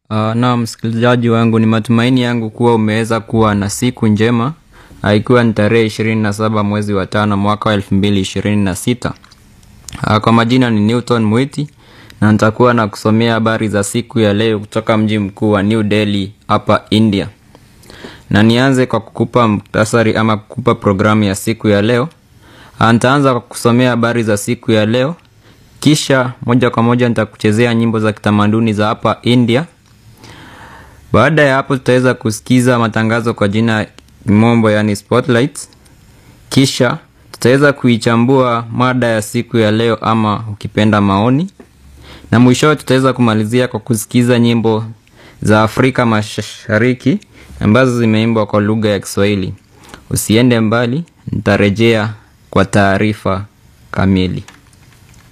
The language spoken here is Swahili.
Uh, na msikilizaji wangu, ni matumaini yangu kuwa umeweza kuwa na siku njema, uh, ikiwa ni tarehe ishirini na saba mwezi wa tano mwaka wa elfu mbili ishirini na sita. Uh, kwa majina ni Newton Mwiti na nitakuwa na kusomea habari za siku ya leo kutoka mji mkuu wa New Delhi hapa India, na nianze kwa kukupa muktasari ama kukupa programu ya siku ya leo. Uh, nitaanza kwa kusomea habari za siku ya leo, kisha moja kwa moja nitakuchezea nyimbo za kitamaduni za hapa India. Baada ya hapo tutaweza kusikiza matangazo kwa jina kimombo, yani spotlights. Kisha tutaweza kuichambua mada ya siku ya leo ama ukipenda maoni, na mwishowe tutaweza kumalizia kwa kusikiza nyimbo za Afrika Mashariki ambazo zimeimbwa kwa lugha ya Kiswahili. Usiende mbali, nitarejea kwa taarifa kamili.